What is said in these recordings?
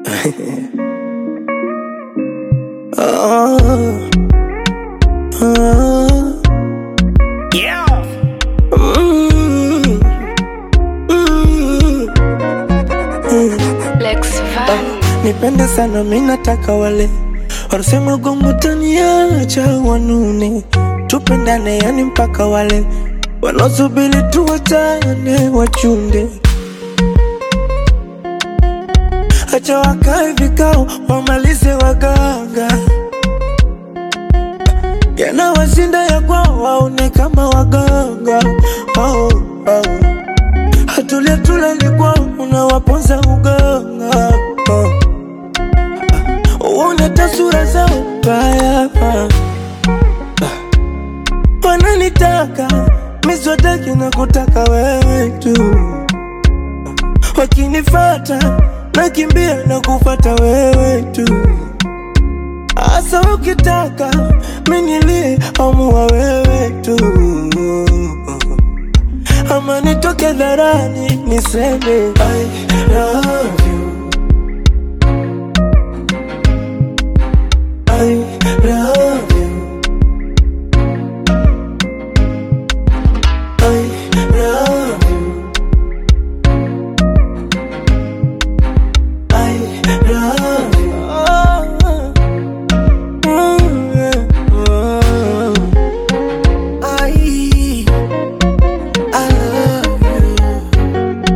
oh, oh. Yeah. Mm, mm, mm. Lex Van. Nipende sana mi nataka wale wanasema gongo taniacha wanune, tupendane yani mpaka wale wanaosubiri tuwachane wachunde, acha wakae vikao wamalize waganga, yanawashinda ya kwao waone kama waganga oh, oh. Hatulia tulali kwao unawaponza uganga oh. Uone tasura zao mbaya ah. Wananitaka miswataki na kutaka wewe tu, wakinifata nakimbia na kufata wewe tu, asa ukitaka minilie amua wewe tu, ama nitoke dharani niseme I love you I love you. I love you. I love you. Oh, mm, yeah, oh. I, I love you.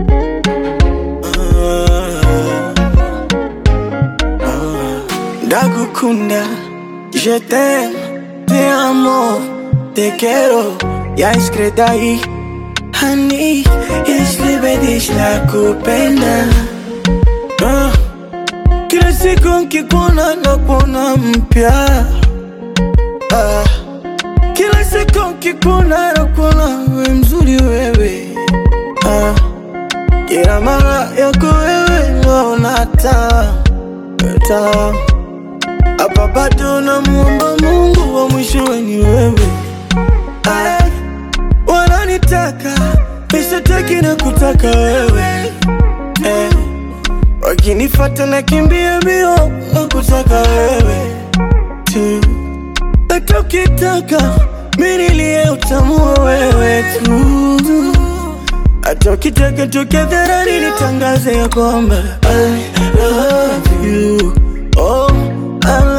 Ah. Ndagukunda, je t'aime, te amo, te quiero, ya iskredai Hani, jeśli będziesz nakupenda ah. Kila siku nkikuona nakuona mpya ah. Kila siku nkikuona nakuona we mzuri wewe ah. Kila mara yako wewe naona taa taa hapa bado namuomba Mungu wa mwishowe ni wewe. Ay, wananitaka nishataki na kutaka wewe eh, wakinifata na kimbia mbio na kutaka wewe tu, hata ukitaka minilie utamua wewe tu, hata ukitaka toke dharani nitangaze ya kwamba I love you oh, I